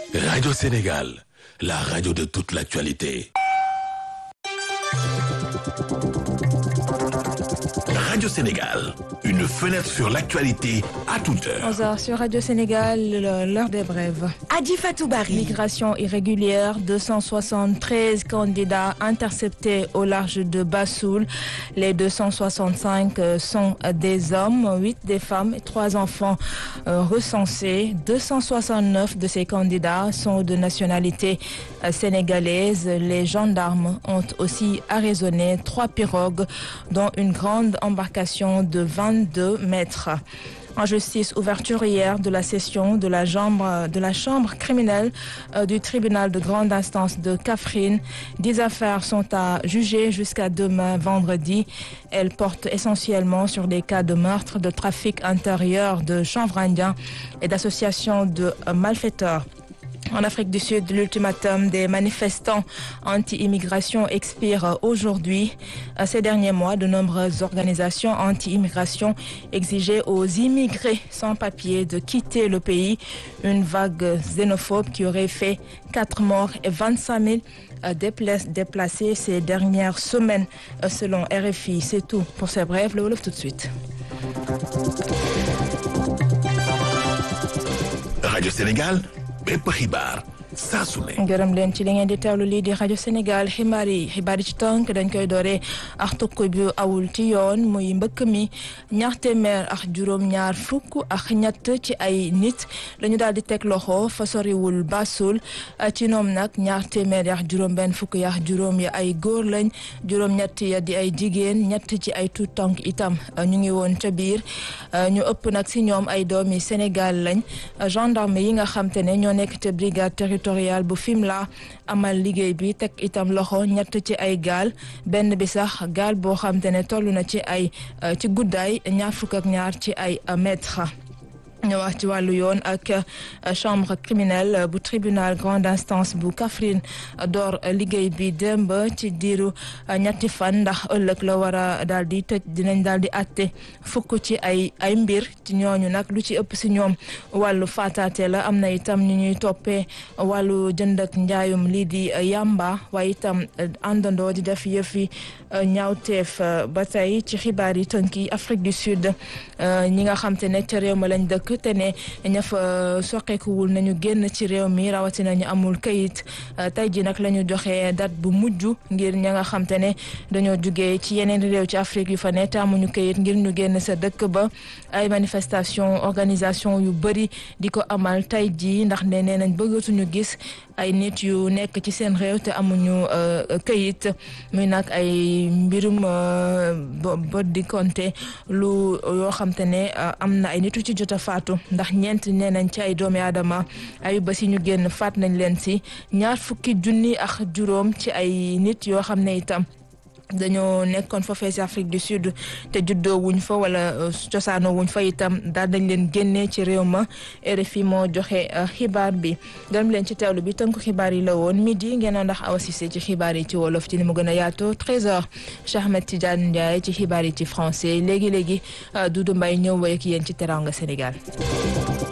Radio Sénégal, la radio de toute l'actualité. Radio Sénégal, une fenêtre sur l'actualité à toute heure. 11h sur Radio Sénégal, l'heure des brèves. Adi Fatou Barry. Migration irrégulière, 273 candidats interceptés au large de Bassoul. Les 265 sont des hommes, 8 des femmes et 3 enfants recensés. 269 de ces candidats sont de nationalité sénégalaise. Les gendarmes ont aussi arraisonné trois pirogues, dont une grande embarcation de 22 mètres. En justice, ouverture hier de la session de la chambre, de la chambre criminelle euh, du tribunal de grande instance de Kafrine. Dix affaires sont à juger jusqu'à demain vendredi. Elles portent essentiellement sur des cas de meurtre, de trafic intérieur, de chanvre indien et d'association de euh, malfaiteurs. En Afrique du Sud, l'ultimatum des manifestants anti-immigration expire aujourd'hui. Ces derniers mois, de nombreuses organisations anti-immigration exigeaient aux immigrés sans papier de quitter le pays. Une vague xénophobe qui aurait fait 4 morts et 25 000 déplacés ces dernières semaines, selon RFI. C'est tout pour ces brèves. Le Wolof tout de suite. Radio Sénégal, bépp xibaar saa su ne. gërëm leen ci li ngeen di teewlu lii di rajo Sénégal xibaar yi xibaar yi ci tënk dañ koy dooree ak tukki bu awul ci yoon muy mbëkk mi ñaar téeméer ak juróom-ñaar fukk ak ñett ci ay nit lañu daal di teg loxo fa soriwul basul ci ñoom nag ñaar téeméer ak juróom-benn fukk ak juróom ya ay góor lañ juróom-ñett ya di ay jigéen ñett ci ay tuut tànk itam ñu ngi woon ca biir ñu ëpp nag si ñoom ay doomi Sénégal lañ gendarme yi nga xam te ne ñoo nekk te brigade territorial bu Fimela amal liggéey bi teg itam loxo ñett ci ay gaal benn bi sax gaal boo xam te ne toll na ci ay ci guddaay ñaar fukk ak ñaar ci ay mètre ñu wax ci wàllu yoon ak chambre criminelle bu tribunal grande instance bu Kaffrine door liggéey bi démb ci diiru ñetti fan ndax ëllëg la war a daal di tëj dinañ daal di àtte fukk ci ay ay mbir ci ñooñu nag lu ci ëpp si ñoom wàllu faataate la am na itam ñu ñuy toppee wàllu jënd ak njaayum lii di yamba waaye itam àndandoo di def yëfi ñaawteef ba tey ci xibaar yi tënk yi Afrique du Sud ñi nga xam te ne ca réew ma lañ dëkk te ne ña fa soqeekuwul nañu génn ci réew mi rawatina ñu amul kayit tey ji nag la ñu joxe date bu mujj ngir ña nga xam te ne dañoo jugee ci yeneen réew ci Afrique yu fa ne te amuñu kayit ngir ñu génn sa dëkk ba ay manifestation organisation yu bëri di ko amal tey ji ndax ne nee nañ bëggatuñu gis ay nit yu nekk ci seen réew te amuñu kayit muy nag ay mbirum bot di compter lu yoo xam te ne am na ay nit yu ci jot a faatu ndax ñeent nee nañ ci ay doomi aadama ay ba si ñu génn faat nañ leen si ñaar fukki junni ak juróom ci ay nit yoo xam ne itam dañoo nekkoon foofee si Afrique du Sud te juddoo wuñ fa wala cosaanoo wuñ fa itam daal dañ leen génnee ci réew ma RFI moo joxe xibaar bi gërëm leen ci teewlu bi tënku xibaar yi la woon midi ngeen ndax Awa Cissé ci xibaar yi ci wolof ci ni mu gën a yaatoo 13h Cheikh Ahmed Tidiane Ndiaye ci xibaar yi ci français léegi léegi Doudou Mbaye ñëw woy ak yéen ci Teranga Sénégal.